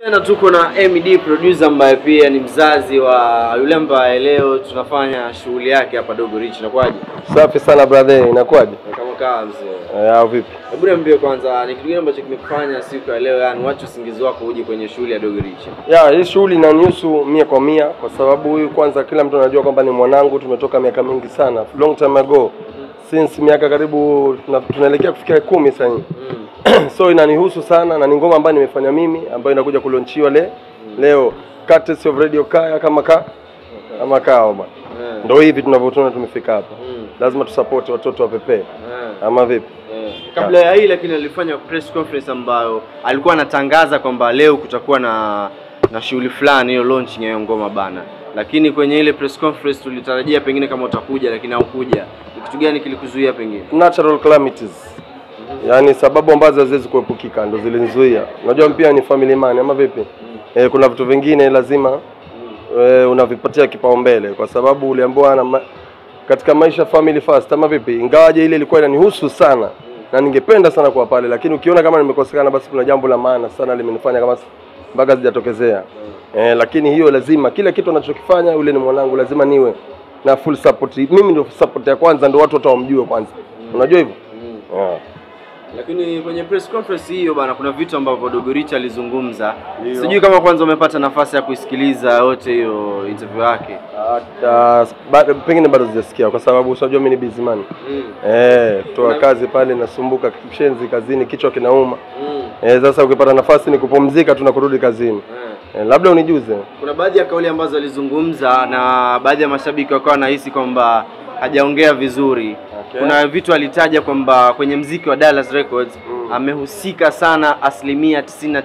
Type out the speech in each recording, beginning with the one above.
Tena tuko na MD producer ambaye pia ni mzazi wa yule ambaye leo tunafanya shughuli yake hapa Dogo Rich. Inakuwaje? Safi sana brother, inakuwaje? Kama kaa mzee. Eh, au vipi? Hebu niambie kwanza ni kitu gani ambacho kimekufanya siku ya leo yani wacha usingizi wako uje kwenye shughuli ya Dogo Rich? Ya, hii shughuli inanihusu mia kwa mia kwa sababu huyu kwanza kila mtu anajua kwamba ni mwanangu, tumetoka miaka mingi sana, long time ago. Since miaka karibu tuna- tunaelekea kufikia kumi sasa hivi. Mm. so inanihusu sana na ni ngoma ambayo nimefanya mimi ambayo inakuja kulonchiwa le, leo courtesy of Radio Kaya kama ka kama kao bwana. Eh. Ndio hivi tunavyotuona tumefika hapa. Mm. Lazima tusupport watoto wa Pepe. Eh. Ama vipi? Eh, Kabla ya hii lakini alifanya press conference ambayo alikuwa anatangaza kwamba leo kutakuwa na na shughuli fulani hiyo launching ya hiyo ngoma bana, lakini kwenye ile press conference tulitarajia pengine kama utakuja, lakini haukuja. Ni kitu gani kilikuzuia pengine? natural calamities yaani sababu ambazo haziwezi kuepukika ndo zilinizuia unajua pia ni family man ama vipi eh, kuna vitu vingine lazima eh, unavipatia kipaumbele kwa sababu uliambiwa na ma katika maisha family first ama vipi ingawaje ile ilikuwa inanihusu sana na ningependa sana kuwa pale lakini ukiona kama nimekosekana basi kuna jambo la maana sana limenifanya kama si- mpaka zijatokezea eh, lakini hiyo lazima kila kitu anachokifanya yule ni mwanangu lazima niwe na full support mimi ndio support ya kwanza ndio watu watawamjue kwanza unajua hivyo yeah. Lakini kwenye press conference hiyo bana, kuna vitu ambavyo Dogo Rich alizungumza. Ndio. Sijui kama kwanza umepata nafasi ya kuisikiliza yote hiyo interview yake. Hata bado pengine bado sijasikia kwa sababu unajua mimi ni busy man. Mm. Eh, toa kazi pale nasumbuka kishenzi kazini kichwa kinauma. Mm. Eh, sasa ukipata nafasi ni kupumzika tu na kurudi kazini. Eh. Eh, labda unijuze. Kuna baadhi ya kauli ambazo alizungumza na baadhi ya mashabiki wakawa wanahisi kwamba hajaongea vizuri. Okay. Kuna vitu alitaja kwamba kwenye mziki wa Dallas Records Mm. amehusika sana asilimia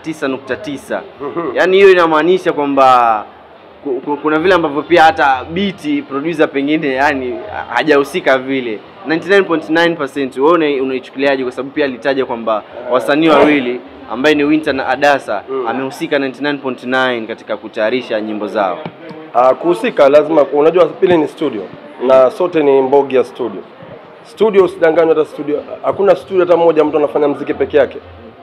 99.9. Yaani hiyo inamaanisha kwamba ku- ku- kuna vile ambavyo pia hata biti producer pengine yani hajahusika vile 99.9%. Wewe una- unaichukuliaje? Kwa sababu pia alitaja kwamba wasanii wawili ambaye ni Winter na Adasa Mm. amehusika 99.9 katika kutayarisha nyimbo zao. Ah, kuhusika lazima unajua pili ni studio na sote ni mbogi ya studio. Studio usidanganywe hata studio. Hakuna studio hata moja mtu anafanya mziki peke yake.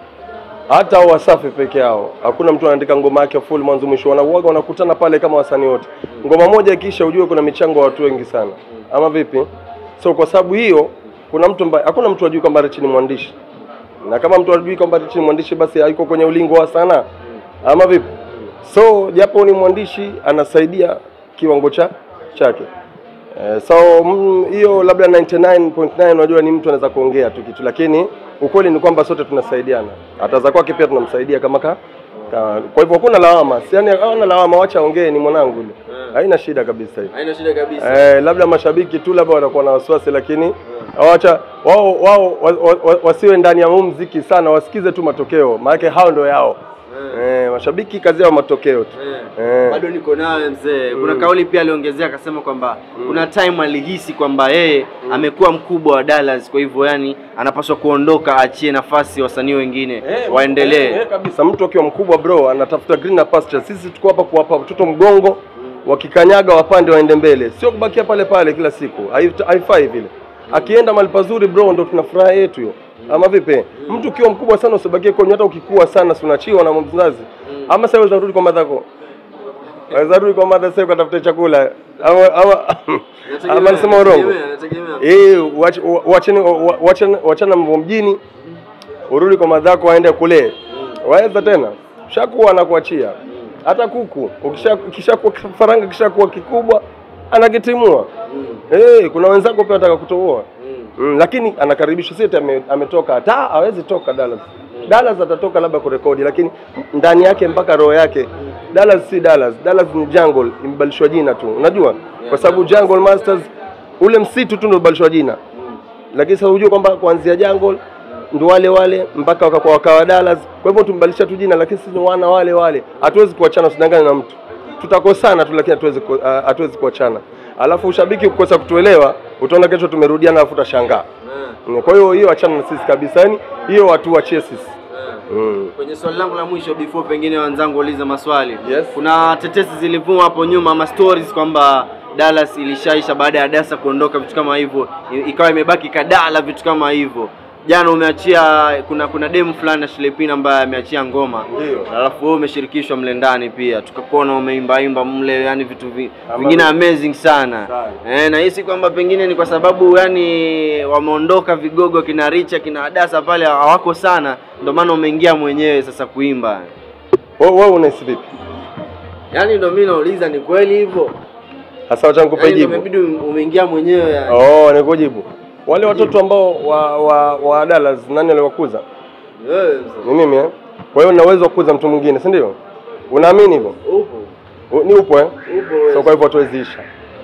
Hata hao Wasafi peke yao. Hakuna mtu anaandika ngoma yake full mwanzo mwisho. Wanauaga wanakutana pale kama wasanii wote. Ngoma moja ikiisha ujue kuna michango ya watu wengi sana. Ama vipi? So kwa sababu hiyo kuna mtu ambaye hakuna mtu ajui kwamba Rich ni mwandishi. Na kama mtu ajui kwamba Rich ni mwandishi basi hayuko kwenye ulingo wa sanaa. Ama vipi? So japo ni mwandishi anasaidia kiwango cha chake. Eh, so mm, hiyo labda 99.9 unajua ni mtu anaweza kuongea tu kitu, lakini ukweli ni kwamba sote tunasaidiana. Hata za kwake pia tunamsaidia kama ka, ka kwa hivyo hakuna lawama, si yani hawana lawama, wacha aongee, ni mwanangu yule, haina shida kabisa hiyo. Haina shida kabisa. Eh, labda mashabiki tu labda watakuwa na wasiwasi, lakini wacha wao wao wa, wa, wa, wasiwe ndani ya huu mziki sana, wasikize tu matokeo, maana hao ndio yao. Eh, mashabiki kazi yao matokeo tu. Eh. Bado niko nawe mzee. Kuna kauli pia aliongezea akasema kwamba kuna time alihisi kwamba yeye amekuwa mkubwa wa Dallas, kwa hivyo yani anapaswa kuondoka, aachie nafasi wasanii wengine Eh, waendelee. eh, eh, kabisa. Mtu akiwa mkubwa bro anatafuta greener pasture. Sisi tuko hapa kuwapa watoto mgongo, wakikanyaga wapande waende mbele, sio kubakia pale pale kila siku. Hai- Haifai vile. Akienda mahali pazuri bro, ndo tuna furaha yetu hiyo. Ama vipi? Mtu ukiwa mkubwa sana usibakie kwenye, hata ukikua sana si unachiwa na mzazi. Ama sasa unarudi kwa madhako. Waweza rudi kwa madha sasa ukatafute chakula. Ama ama ama nasema urongo. Eh, wach- wa- wacheni wa- wachana wachana mambo mjini urudi kwa madhako waende kule waweza tena shakuwa anakuachia hata kuku ukisha kishakuwa faranga kishakuwa kikubwa anakitimua eh kuna wenzako pia wataka kutoboa mm, lakini anakaribishwa sisi ame, ametoka hata hawezi toka Dallas Dallas atatoka labda kurekodi lakini ndani yake mpaka roho yake Dallas si Dallas Dallas ni jungle imebadilishwa jina tu unajua kwa sababu Jungle Masters ule msitu tu ndio ubadilishwa jina lakini sasa hujue kwamba kuanzia jungle ndo wale wale mpaka wakakuwa wakawa Dallas. Kwa hivyo tumbadilisha tu jina, lakini sisi ni wana wale wale, hatuwezi kuachana, usidangane na mtu. Tutakosana tu, lakini hatuwezi ku- ah, hatuwezi kuachana. Alafu ushabiki ukikosa kutuelewa, utaona kesho tumerudiana, alafu utashangaa. Mm, Kwa hiyo hiyo achana na sisi kabisa, yani hiyo watu wachie sisi. Mm. Kwenye swali langu la mwisho before pengine wenzangu waulize maswali. Yes. Kuna tetesi zilivuma hapo nyuma ama stories kwamba Dallas ilishaisha baada ya Dasa kuondoka, vitu kama hivyo, I- ikawa imebaki Kadala, vitu kama hivyo. jana umeachia kuna kuna demu fulani na Shilepina ambaye ameachia ngoma Ndio. alafu wewe umeshirikishwa mle ndani pia tukakuona umeimba imba mle yani vitu vi, Ama- vingine amazing sana Sana. eh, nahisi kwamba pengine ni kwa sababu yani wameondoka vigogo kina Richa kina Adasa pale hawako sana ndio maana umeingia mwenyewe sasa kuimba Wewe wewe unahisi vipi? yani ndio mimi nauliza ni kweli hivyo Hasa wacha nikupe yani ndio jibu. imebidi umeingia mwenyewe yani Oh, nikujibu. Wale watoto ambao wa wa, wa Dallas nani aliwakuza? wewe mzee, Ni mimi eh? Kwa hiyo nina uwezo wa kukuza mtu mwingine, si ndio? Unaamini hivyo? upo U- Ni upo eh? upo wewe So kwa hivyo hatuweziisha.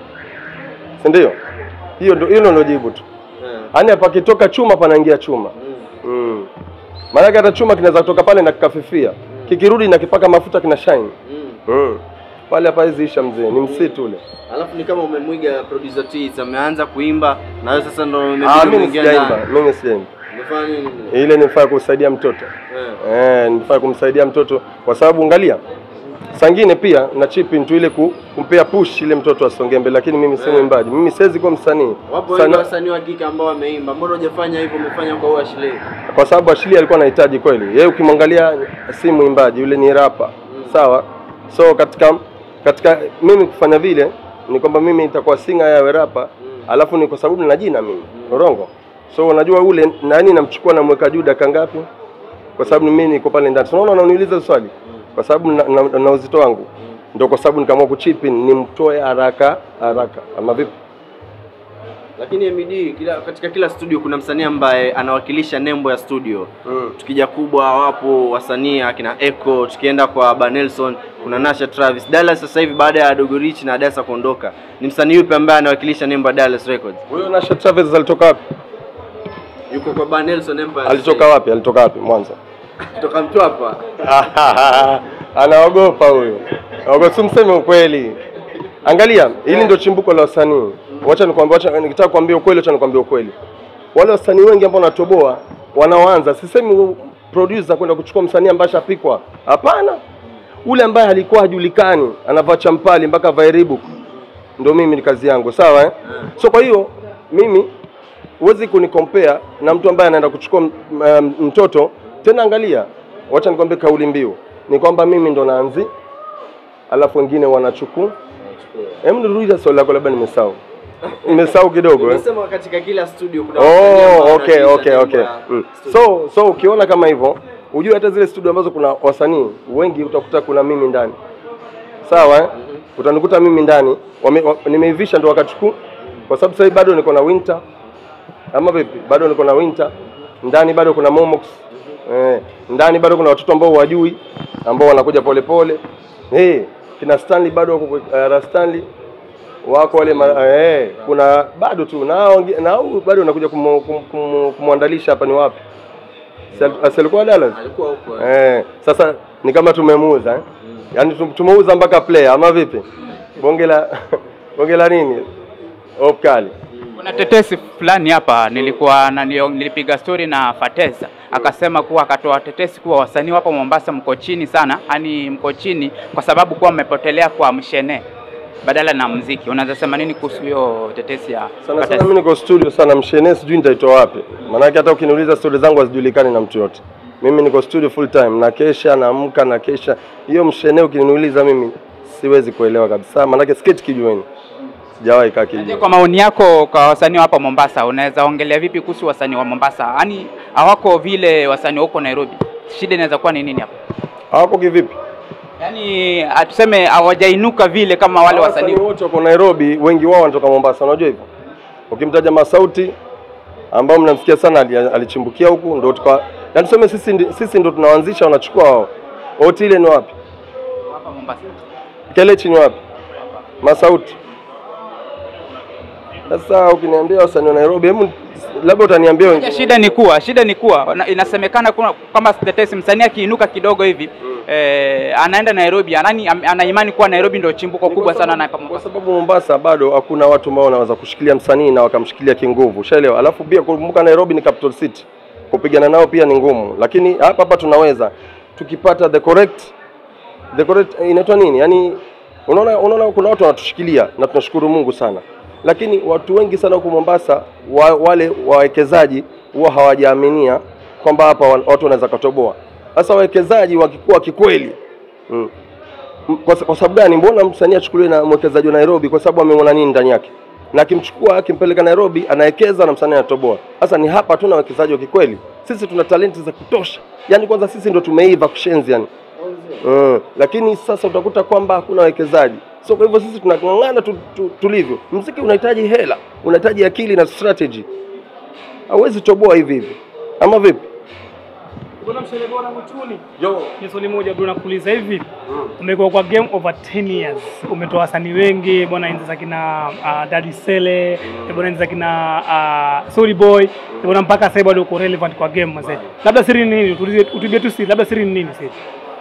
Si ndio? Hiyo ndio hilo ndio jibu tu. Eh, Yaani pakitoka chuma panaingia chuma. mm, Mm. Maanake hata chuma kinaweza kutoka pale na kikafifia. Kikirudi na kipaka mafuta kina shine. mm. Mm. Pale hapa hizi isha mzee, ni msitu ule. Alafu ni kama umemwiga producer T's ameanza kuimba na wewe sasa ndio Ah, umebidi mimi uingie sijaimba, ndani. mimi sijaimba. Umefanya nini? mzee? Ile nifaa kusaidia mtoto. Eh. Eh, nifaa kumsaidia mtoto kwa sababu angalia. Sangine pia na chip into ile ku, kumpea push ile mtoto asonge mbele, lakini mimi si Eh. mwimbaji. Mimi siwezi kuwa msanii. Wapo Sana- wengi wasanii wa kike ambao wameimba. Mbona hujafanya hivyo? Umefanya kwa huyu Ashley. kwa sababu Ashili alikuwa anahitaji kweli. Yeye ukimwangalia si mwimbaji, yule ni rapa. Sawa? So katika katika mimi kufanya vile ni kwamba mimi nitakuwa singa yawe rapa, alafu ni kwa sababu nina jina mimi. Urongo. So unajua ule nani namchukua namweka juu dakika ngapi? Kwa sababu ni mimi niko pale ndani. So, Unaona unaniuliza swali? Kwa sababu na, na, na uzito wangu. Ndio kwa sababu nikaamua kuchip in nimtoe haraka haraka. Ama vipi? Lakini MD kila, katika kila studio kuna msanii ambaye anawakilisha nembo ya studio. Mm. Tukija kubwa wapo wasanii akina Echo, tukienda kwa Banelson kuna Nasha Travis. Dallas sasa hivi baada ya Dogo Rich na Adasa kuondoka, ni msanii yupi ambaye anawakilisha nembo ya Dallas Records? Huyo Nasha Travis alitoka wapi? Yuko kwa Banelson Empire. Alitoka wapi? Alitoka wapi? Mwanza. kutoka Mtwapa. anaogopa huyo, Ogopa, simseme ukweli. Angalia, hili ndio chimbuko la wasanii. Wacha nikwambie, wacha nikitaka kuambia ukweli, wacha nikwambie ukweli. Wale wasanii wengi ambao wanatoboa wanaoanza, sisemi producer kwenda kuchukua msanii ambaye ashapikwa, hapana. Ule ambaye alikuwa hajulikani, anavaa champali mpaka avae Reebok, ndio mimi ni kazi yangu, sawa eh? So kwa hiyo mimi huwezi kunicompare na mtu ambaye anaenda kuchukua m- m- mtoto tena. Angalia, wacha nikwambie kauli mbiu ni kwamba mimi ndo naanzi, alafu wengine wanachukua. Hebu nirudia swali lako, labda nimesahau, nimesahau kidogo eh. Umesema katika kila studio kuna wasanii ambao Oh, okay, wanawakilisha okay, nembo okay. ya Mm. studio. So so ukiona kama hivyo, ujue hata zile studio ambazo kuna wasanii wengi utakuta kuna mimi ndani, sawa eh? Utanikuta mimi ndani, wame- wa- nimeivisha ndo wakachukua, kwa sababu sasa hivi bado niko na winter ama vipi? Bado niko na winter ndani, bado kuna momox eh, ndani bado kuna watoto ambao wajui ambao wanakuja polepole eh, kina Stanley bado wako uh, Stanley wako wale ma, eh, kuna bado tu na hao wengi- na hao bado unakuja kumu- kum- kum- kumwandalisha hapa ni wapi? Si al- si alikuwa Dallas? alikuwa huko eh. Eh, sasa ni kama tumemuuza eh? Yaani tum- tumeuza mpaka player ama vipi? Bonge la bonge la nini? Op kali. Kuna tetesi fulani hapa nilikuwa na nilio- nilipiga story na Fateza akasema kuwa akatoa tetesi kuwa wasanii wapo Mombasa mko chini sana, yani mko chini kwa sababu kuwa mmepotelea kwa mshene badala na mziki. Unaweza sema nini kuhusu hiyo tetesi ya Sana sana Fateza? mimi niko studio sana mshene sijui nitaitoa wapi. Maanake hata ukiniuliza story zangu hazijulikani na mtu yote. Mimi niko studio full time na kesha naamka na kesha. Hiyo mshene ukiniuliza mimi siwezi kuelewa kabisa. Maanake skate kijueni. Sijawahi kaa Je, kijueni. Kwa maoni yako kwa wasanii wa hapa Mombasa, unaweza ongelea vipi kuhusu wasanii wa Mombasa? Yaani hawako vile wasanii wa huko Nairobi. Shida inaweza kuwa ni nini hapa? Hawako kivipi? Yaani tuseme hawajainuka vile kama wale wasanii wote wako Nairobi, wengi wao wanatoka Mombasa, unajua hivyo. Ukimtaja Masauti ambao mnamsikia sana ali- alichimbukia huku ndo tuka yaani tuseme sisi ndi, sisi ndo tunaanzisha wanachukua wao. Oti ile ni wapi? hapa Mombasa. Kelechi ni wapi? Masauti. Sasa ukiniambia wasanii wa Nairobi, hebu labda utaniambia Ya, wengine. shida ni kuwa shida ni kuwa na- inasemekana kuna- kama tetesi msanii akiinuka kidogo hivi eh, anaenda Nairobi anani am- ana imani kuwa Nairobi ndio chimbuko kubwa sana na hapa Kwa Mombasa. sababu Mombasa bado hakuna watu ambao wanaweza kushikilia msanii na wakamshikilia kinguvu, ushaelewa? Alafu pia kumbuka Nairobi ni capital city, kupigana nao pia ni ngumu, lakini hapa hapa tunaweza tukipata the correct the correct inaitwa nini? Yaani unaona, unaona kuna watu wanatushikilia na tunashukuru Mungu sana, lakini watu wengi sana huku Mombasa wa, wale wawekezaji huwa hawajaaminia kwamba hapa wan- watu wanaweza katoboa. Sasa wawekezaji wakikuwa kikweli mm. M- Kwa, sa- kwa sababu gani? Mbona msanii achukuliwe na mwekezaji wa Nairobi? Kwa sababu ameona nini ndani yake, na akimchukua akimpeleka Nairobi anawekeza na msanii anatoboa. Sasa ni hapa tuna wawekezaji wa kikweli. Sisi tuna talenti za kutosha, yaani kwanza sisi ndo tumeiva kushenzi yani. Mm. Lakini sasa utakuta kwamba hakuna wawekezaji, so kwa hivyo sisi tunang'ang'ana tu, tu, tulivyo. Mziki unahitaji hela, unahitaji akili na strategy, hauwezi toboa hivi hivi, ama vipi? Bwana mshale bora Mchuni. Yo. Ni swali moja bro nakuuliza hivi. Umekuwa kwa game over 10 years. Umetoa wasanii wengi bwana enzi za kina uh, Daddy Sele, mm. bwana enzi za kina uh, Sorry Boy, bwana mpaka sasa bado uko relevant kwa game mzee. Labda siri ni nini? Utulie utubie tu siri. Labda siri ni nini siri?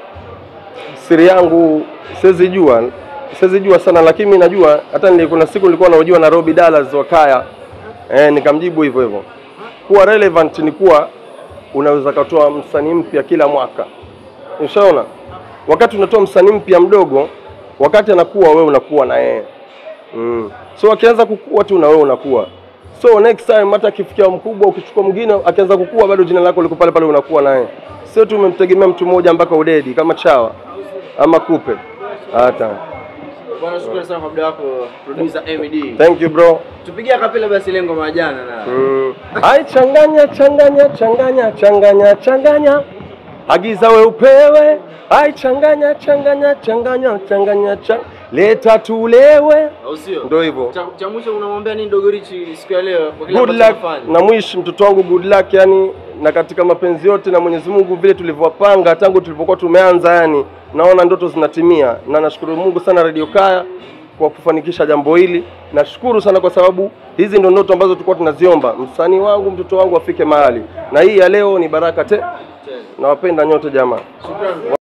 Siri yangu siwezi jua, siwezi jua sana, lakini mimi najua. Hata nili- kuna siku nilikuwa naojua Nairobi Dallas wakaya, eh, nikamjibu hivyo hivyo. Kuwa relevant ni kuwa unaweza katoa msanii mpya kila mwaka, ushaona. Wakati unatoa msanii mpya mdogo, wakati anakuwa wewe unakuwa na yeye mm. So akianza kukua tu na wewe unakuwa so next time hata akifikia mkubwa, ukichukua mwingine akianza kukua, bado jina lako liko pale pale, unakuwa naye. Sio tu umemtegemea mtu mmoja mpaka udedi kama chawa ama kupe hata. Bwana, shukrani sana kwa muda wako producer MD. Thank you bro. Tupigie kapela basi lengo majana na. Mm. Ai, changanya changanya changanya changanya changanya, agiza we upewe. Ai, changanya changanya changanya changanya chang... leta tulewe. Au sio? Ndio hivyo. Cha, cha mwisho unamwambia nini Dogo Rich siku ya leo kwa kile Good ambacho luck anafanya? na mwishi mtoto wangu, good luck yani, na katika mapenzi yote na Mwenyezi Mungu vile tulivyowapanga tangu tulipokuwa tumeanza, yani naona ndoto zinatimia, na nashukuru Mungu sana Radio Kaya kwa kufanikisha jambo hili. Nashukuru sana kwa sababu hizi ndo ndoto ambazo tulikuwa tunaziomba, msanii wangu, mtoto wangu afike mahali, na hii ya leo ni baraka te. Nawapenda nyote jamaa. Shukrani.